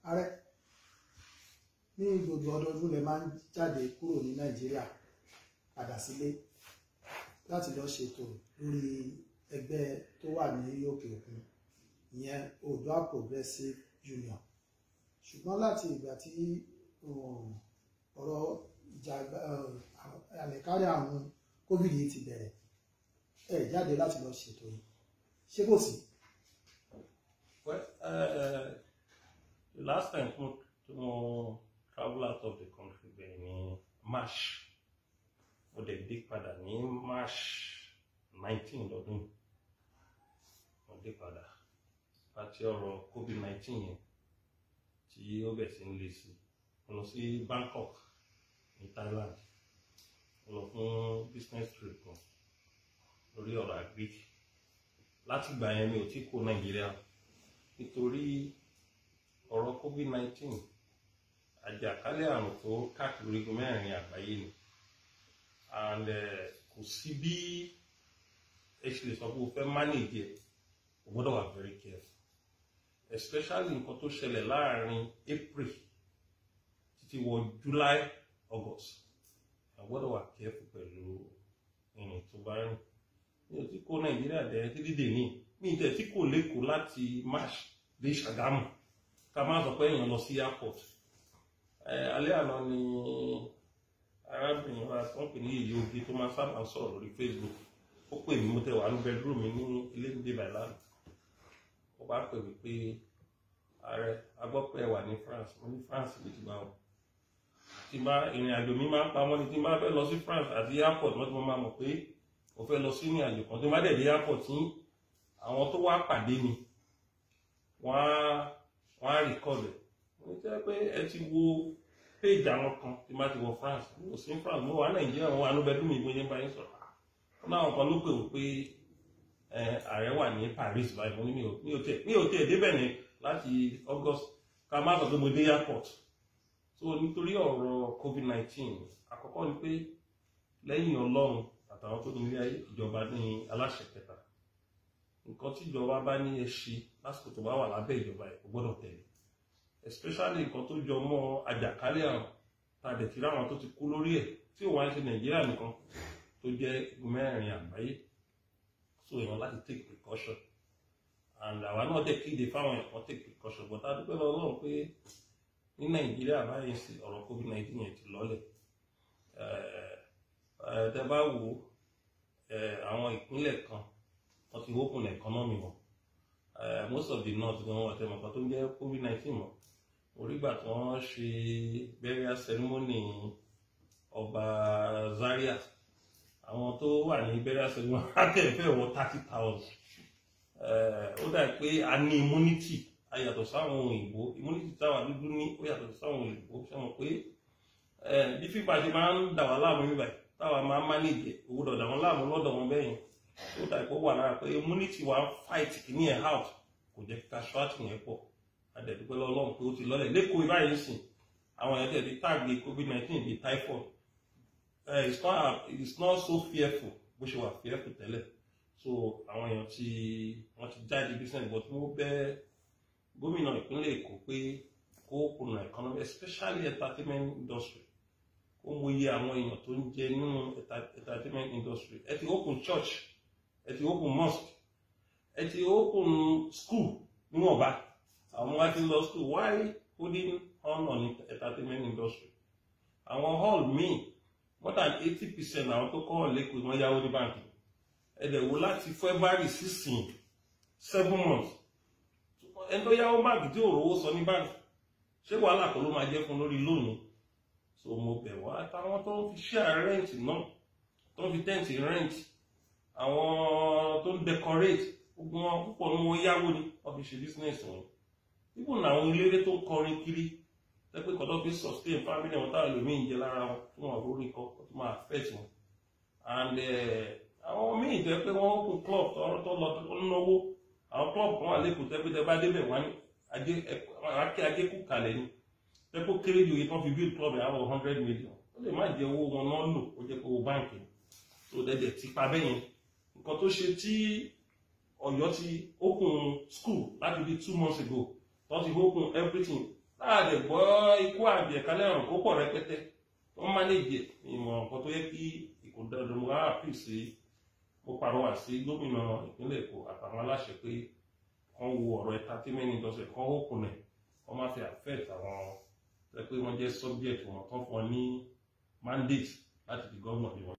ààrẹ ní gbogbo ọdọọdún lè máa ń jáde kúrò ní nàìjíríà padà sílé láti lọ ṣètò lórí ẹgbẹ́ tó wà ní òkè òkun ìyẹn Oòduà Progressive Union ṣùgbọ́n láti ìgbà tí um, ọ̀rọ̀ ìjà àlẹ̀kárí àrùn covid yìí ti bẹ̀rẹ̀ ẹ jáde láti lọ ṣètò yìí ṣé kò sí. Well, uh, the last time mo mo travel out of the country bẹ́ẹ̀ ní March mo dẹ̀ dé padà ní March nineteen lọ́dún yìí. mo dé padà àti ọ̀rọ̀ covid nineteen yẹn tí ó bẹ̀ sí ń le sí mo lọ sí Bangkok ní Thailand mo lọ fún business trip kan lórí ọ̀rọ̀ agric láti gbà yẹn mi ò tí kó Nàìjíríà nítorí ọ̀rọ̀ covid-19 àjàkálẹ̀ àrùn tó káàkiri orígun mẹ́rin àgbáyé ni and eh, kò sí bí ẹ ṣe lè sọ pé o fẹ́ manage ẹ̀ o gbọ́dọ̀ wà very careful especially nǹkan tó ṣẹlẹ̀ láàrin April títí wọ July August o gbọ́dọ̀ wà careful pẹ̀lú ìrìn tó bá rìn mi ò tí kó Nàìjíríà dẹ̀ títí dè ní mi tẹ̀ tí kò lẹ́kọ̀ọ́ láti March dé Ṣàgámù ká má sọ pé èèyàn lọ sí airport alẹ́ àná ni arábìnrin wa tó ń pè ní èyí oge tó máa sábà sọ̀rọ̀ lórí Facebook ó pè mí mo tẹ wà ní bedroom mi ní ilé ní débà ìlànà ó bá pè mí pé ààrẹ agbọ́pẹ́ wà ní France mo ní France lè ti bá wọn tí bá ìrìn àjò mi máa ń pamọ́ ni tí bá fẹ́ lọ sí France àti airport wọ́n ti mọ́ máa mọ̀ pé mo fẹ́ lọ sí ìrìn àjò kan tí bá dẹ̀ dé airport tí àwọn tó wá pàdé mi wọ́n á wọ́n á record ẹ̀ mo jẹ́ pé ẹ ti wo page àwọn kan tí má ti wọ France mo sì ń France mo wà Nàìjíríà mo wà ní bẹ́ẹ̀dúmí ìbò yẹn bá yín sọ̀rọ̀ wọ́n náà kan ló pè wọ́n pé ààrẹ wà ní Paris báyìí mo ní mi ò tiẹ̀ mi ò tiẹ̀ débẹ̀ ní láti August ká má sọ pé mo dé airport so nítorí ọ̀rọ̀ COVID-19 àkọ́kọ́ ni pé lẹ́yìn Ọlọ́run àtàwọn tó ní ilé ìjọba ní aláṣẹ kẹta nǹkan tí ìjọba bá ní ẹ ṣe lásìkò tó bá wà lábẹ́ ìjọba ẹ̀ kò gbọ́dọ̀ tẹ̀lé especially nǹkan tó jọ mọ́ àjàkálẹ̀ àrùn tá a dẹ̀ ti ráwọn tó ti kú lórí ẹ̀ tí ò wá ń ṣe nàìjíríà nìkan tó jẹ́ mẹ́rin àgbáyé so èèyàn láti take precaution and àwa náà dẹ̀ kéde fáwọn èèyàn kan take precaution but a dúpẹ́ lọ́wọ́ Ọlọ́run pé ní nàìjíríà báyìí sí ọ̀rọ̀ covid nineteen yẹn ti lọ́lẹ̀ tẹ bá wo àwọn ìpínlẹ̀ kan wọ́n ti open economy wọn uh, most of the north gan wọ́n tẹ̀mọ̀ kan tó ń jẹ́ covid nineteen mọ́ orígbà tí wọ́n ṣe burial ceremony ọba Zaria àwọn tó wà ní burial ceremony akẹ́fẹ́ wọ thirty thousand ó dà pé a ní immunity a yàtọ̀ sáwọn òyìnbó immunity táwa dúdú ní ó yàtọ̀ sáwọn òyìnbó ṣe mọ̀ pé bí fífa ṣe máa ń dà wá láàmú nígbà táwa máa ń manage owó dọ̀dà wọn láàmú lọ́dọ̀ wọn bẹ́yìn ó dà pé ó wà lára pé immunity wa fight kìíní ẹ̀ out kò jẹ́ kíka ṣọ́ọ̀tì yẹn pọ̀ adẹ̀dúpẹ́ lọ́lọ́run pé ó ti lọ́lẹ̀ lẹ́kọ̀ọ́ ìbáyìí sìn àwọn èèyàn tẹ̀lé táàgì covid-19 bíi typhoid uh, it's not it's not so fearful bó ṣe wà fearful tẹ́lẹ̀ so àwọn èèyàn tí wọ́n ti jáde business but mo bẹ̀ gómìnà ìpínlẹ̀ Èkó pé kó kùnà economy especially entertainment industry kó mọ iye àwọn èèyàn tó ń jẹ nínú entertainment industry ẹ ti open church ẹ ti open mosque ẹ ti open school níwọ̀nba àwọn wá ti lọ school why holding on on entertainment industry àwọn hall míì more than eighty percent àwọn tó kọ́ hall lẹ́kọ̀ọ́ wọ́n yáwó ní báńkì ẹ̀dẹ̀ wo láti February sixteen seven months ẹni tó yáwó báńkì tí ò rówó sọ ní báńkì ṣé wàhálà kan ló máa jẹ́ fún lórí lónìí so mo bẹ̀ wá àtàwọn tó ń fi share rent náà tó ń fi tẹ́ǹtì rent àwọn tó ń decorate gbogbo wọn púpọ̀ ní wọ́n yáwó ni wọ́n fi ṣe business wọn even àwọn eléré tó ń kọrin kiri tẹ́pẹ́ kọ́tọ́ fi sustain family wọn táwọn ẹlòmíín jẹ lára wọn tí wọn lórí kọ́ tó máa affect wọn and àwọn míì tẹ́ pé wọ́n kún club tó lọ tó ń náwó àwọn club kan wà lẹ́kọ̀ọ́ tẹ́pẹ́ tẹ́ bá débẹ̀ wọ́n ní akẹ́ ajé kú kalẹ̀ ni tẹ́pẹ́ kéré ju iye tán fi build club yẹn àwọn hundred million ó lè má jẹ owó wọn náà lò ó jẹ́ pé owó báǹkì tó dẹ́dẹ̀ ti pa bẹ́yẹn nǹkan tó ṣe tí Ọ̀yọ́ ti open school láti bí two months ago wọ́n ti open everything láàdẹ gbọ́ ikú àbí ẹ̀kálẹ̀ ọ̀rùn kó pọ̀ rẹpẹtẹ wọ́n mánéjì ìmọ̀ nǹkan tó yẹ kí ìkòdọ̀dọ̀ wa àpì sí mo pàrọwà sí gómìnà ìpínlẹ̀ Èkó àtàwọn aláṣẹ pé wọ́n wo ọ̀rọ̀ entertainment industry kan ó kùnẹ̀ wọ́n má fi affect àwọn tẹ́ pé wọ́n jẹ́ subject wọn tán fún wọn ní mandate láti di gómìnà bí wọn.